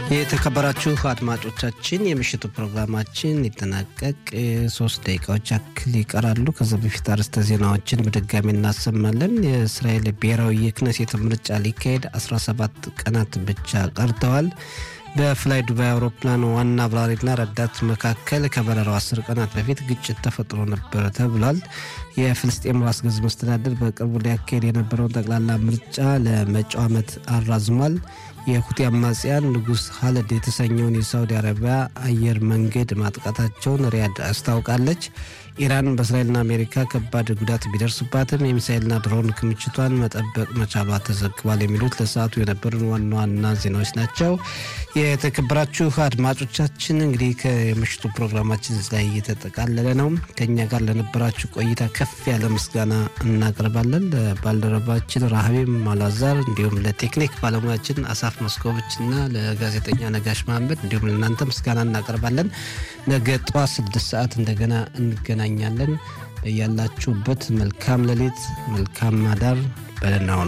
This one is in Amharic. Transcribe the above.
የተከበራችሁ አድማጮቻችን የምሽቱ ፕሮግራማችን ሊጠናቀቅ ሶስት ደቂቃዎች ያክል ይቀራሉ። ከዚ በፊት አርዕስተ ዜናዎችን በድጋሚ እናሰማለን። የእስራኤል ብሔራዊ የክነሴት ምርጫ ሊካሄድ 17 ቀናት ብቻ ቀርተዋል። በፍላይ ዱባይ አውሮፕላን ዋና አብራሪና ረዳት መካከል ከበረራው አስር ቀናት በፊት ግጭት ተፈጥሮ ነበረ ተብሏል። የፍልስጤም ራስ ገዝ መስተዳደር በቅርቡ ሊያካሄድ የነበረውን ጠቅላላ ምርጫ ለመጪው ዓመት አራዝሟል። የሁቲ አማጽያን ንጉስ ሀለድ የተሰኘውን የሳውዲ አረቢያ አየር መንገድ ማጥቃታቸውን ሪያድ አስታውቃለች። ኢራን በእስራኤልና አሜሪካ ከባድ ጉዳት ቢደርስባትም የሚሳኤልና ድሮን ክምችቷን መጠበቅ መቻሏ ተዘግቧል። የሚሉት ለሰዓቱ የነበሩን ዋና ዋና ዜናዎች ናቸው። የተከበራችሁ አድማጮቻችን እንግዲህ ከምሽቱ ፕሮግራማችን ላይ እየተጠቃለለ ነው። ከኛ ጋር ለነበራችሁ ቆይታ ከፍ ያለ ምስጋና እናቀርባለን። ለባልደረባችን ራህቤም ማላዛር እንዲሁም ለቴክኒክ ባለሙያችን አሳፍ መስኮቦች እና ለጋዜጠኛ ነጋሽ መሀመድ እንዲሁም ለእናንተ ምስጋና እናቀርባለን። ነገ ጠዋት ስድስት ሰዓት እንደገና እንገናኛለን። ያላችሁበት መልካም ሌሊት፣ መልካም አዳር በደህና ሁኑ።